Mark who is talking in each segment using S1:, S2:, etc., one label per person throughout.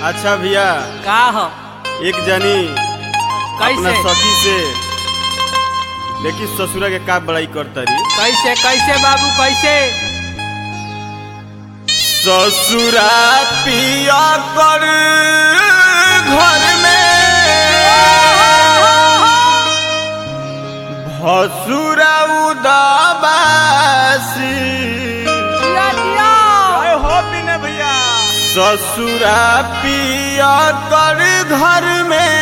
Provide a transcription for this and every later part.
S1: अच्छा भैया
S2: का हो
S1: एक जनी अपना
S2: कैसे
S1: सखी से देखी ससुरा के का बड़ाई करतरी
S2: कैसे कैसे बाबू कैसे
S1: ससुरा पिया कर घर में भसुरा उदाबासी
S2: जिया जिया
S1: हो बिने भैया ससुरा पिया कर घर में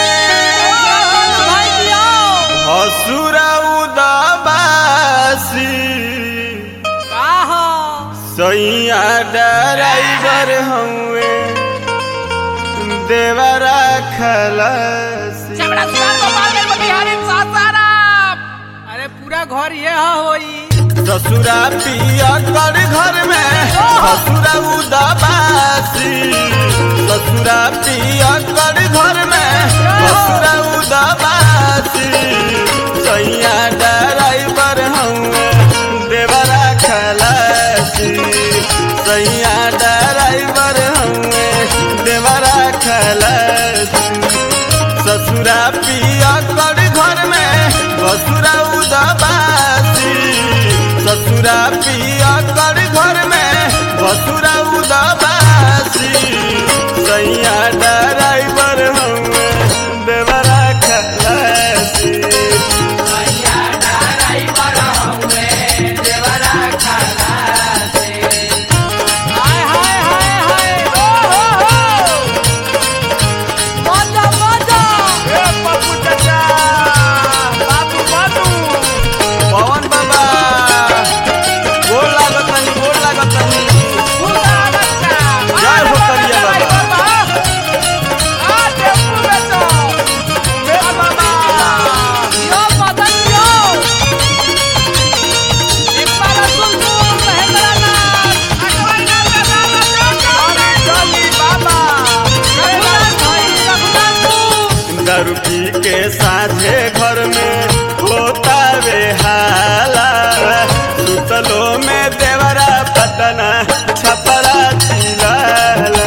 S2: भाई जिया
S1: हसुरा उदाबासी
S2: का हो
S1: सैया ड्राइवर हुए देवरा खलसी
S2: चमड़ा सुनार गोपाल के बिहारी सासाराम अरे पूरा घर ये हो होई
S1: ससुरा पिया कर घर में हसुरा उदाबासी ससुरा पिया कर घर में हसुरा उदाबासी सैया ड्राइवर हुए देवरा खलसी सैया ड्राइवर हुए देवरा खलसी ससुरा पिया कर घर में बसुरा उदाबासी ससुरा पिया कर घर में बसुरा उदाबासी सैया ड्राइवर हुए देवरा खलासी
S2: हाय हाय हाय हाय ओ हो हो मजा मजा
S1: ए पप्पू चाचा बाबू बाबू पवन बाबा गोल लागत नहीं गोल लागत नहीं
S2: पूरा बच्चा
S1: जय हो करिया बाबा।
S2: आ टेम्पू बेचो
S1: मेरा बाबा
S2: यो मदन यो एक बार सुन सुन महेंद्र नाथ अकबर नाथ का गाना चल
S1: चली बाबा
S2: रघुनाथ भाई रघुनाथ तू
S1: दारू पी के साझे घर में होता वे हाला सुतलो में देवरा पटना छपरा चिलाला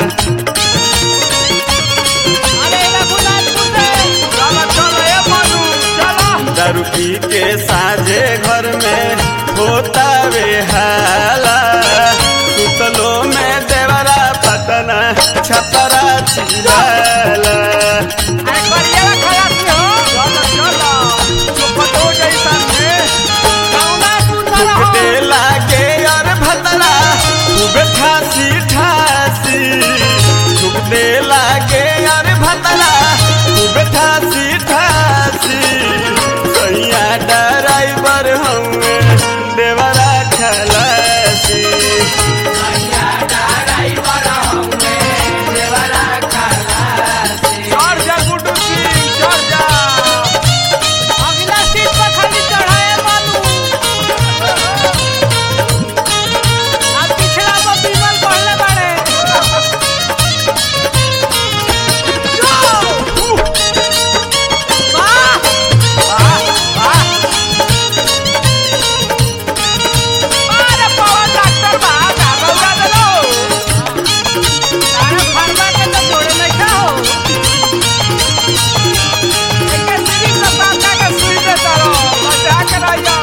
S2: अरे रघुनाथ तू से
S1: चलो चलो ए मनु चलो दारू पी के साझे घर में होता वे हाला सुतलो में देवरा पटना छपरा चिलाला
S2: अरे करिएगा खलासी हो
S1: चलो चलो चुपटो जैसा में
S2: कौना सुंदर हो
S1: फुकते लागे और भतला खूब ठासी ठासी फुकते लागे और भतला खूब ठासी ठासी सैया ड्राइवर हुए देवरा खलासी चढ़ जा गुड्डू सिंह चढ़ जा
S2: अगला सीट पर खाली चढ़ाए बालू अब पिछला पर बीमल पहले बाड़े वाह अरे पवन डॉक्टर बा का बउरा देलो तारा फरमा के तो जोड़े नहीं का हो एके सिरी में बांधा के सुई दे तारो बचा के रहियो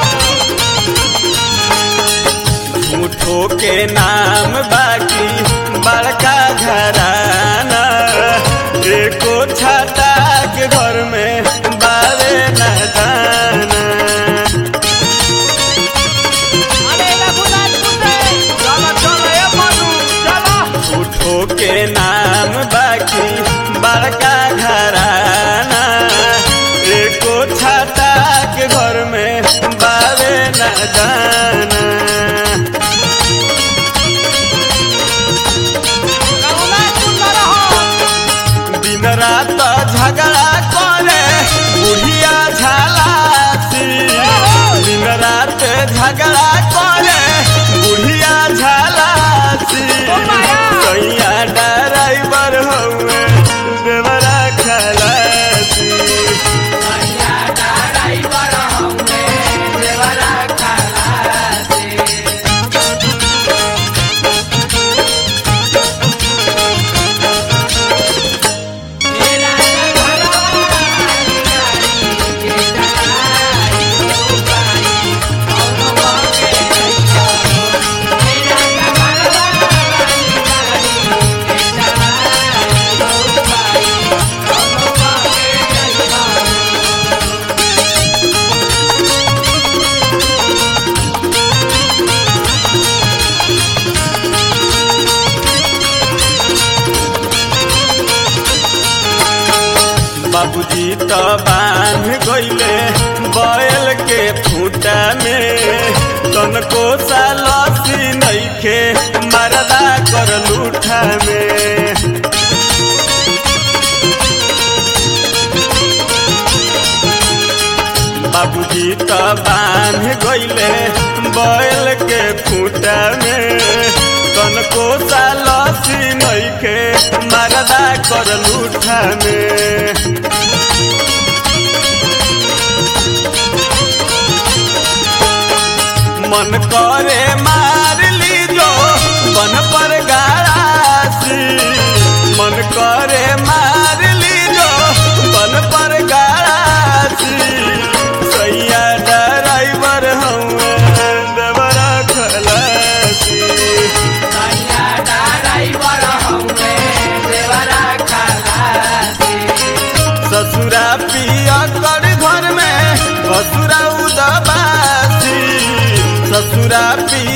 S1: झूठो के नाम बाकी बड़का घराना एको छाता के घर में बावे न दाना
S2: अरे रघुनाथ कुत्ते
S1: चलो चलो ए मनु चलो झूठो के नाम बाकी बड़का घराना एको छाता के घर में बावे न दाना
S2: रघुनाथ सुंदर हो
S1: दिन रात झगड़ा करे बुढ़िया झालासी दिन रात झगड़ा करे बुढ़िया झालासी सैया ड्राइवर हुए देवरा खलासी
S2: ¡Vamos!
S1: त बांध गईले बैल के फूटा में तनको सालसी नइखे मरदा कर लूठा में बाबूजी त बांध गईले बैल के फूटा में तनको सालसी नइखे मरदा कर लूठा में मन करे मार ली जो बन पर गाड़ासी मन करे मार ली जो बन पर गाड़ासी सैया ड्राइवर हूँ देवरा खलासी ससुरा पिया कर घर में ससुरा उदाबासी ससुरा पिया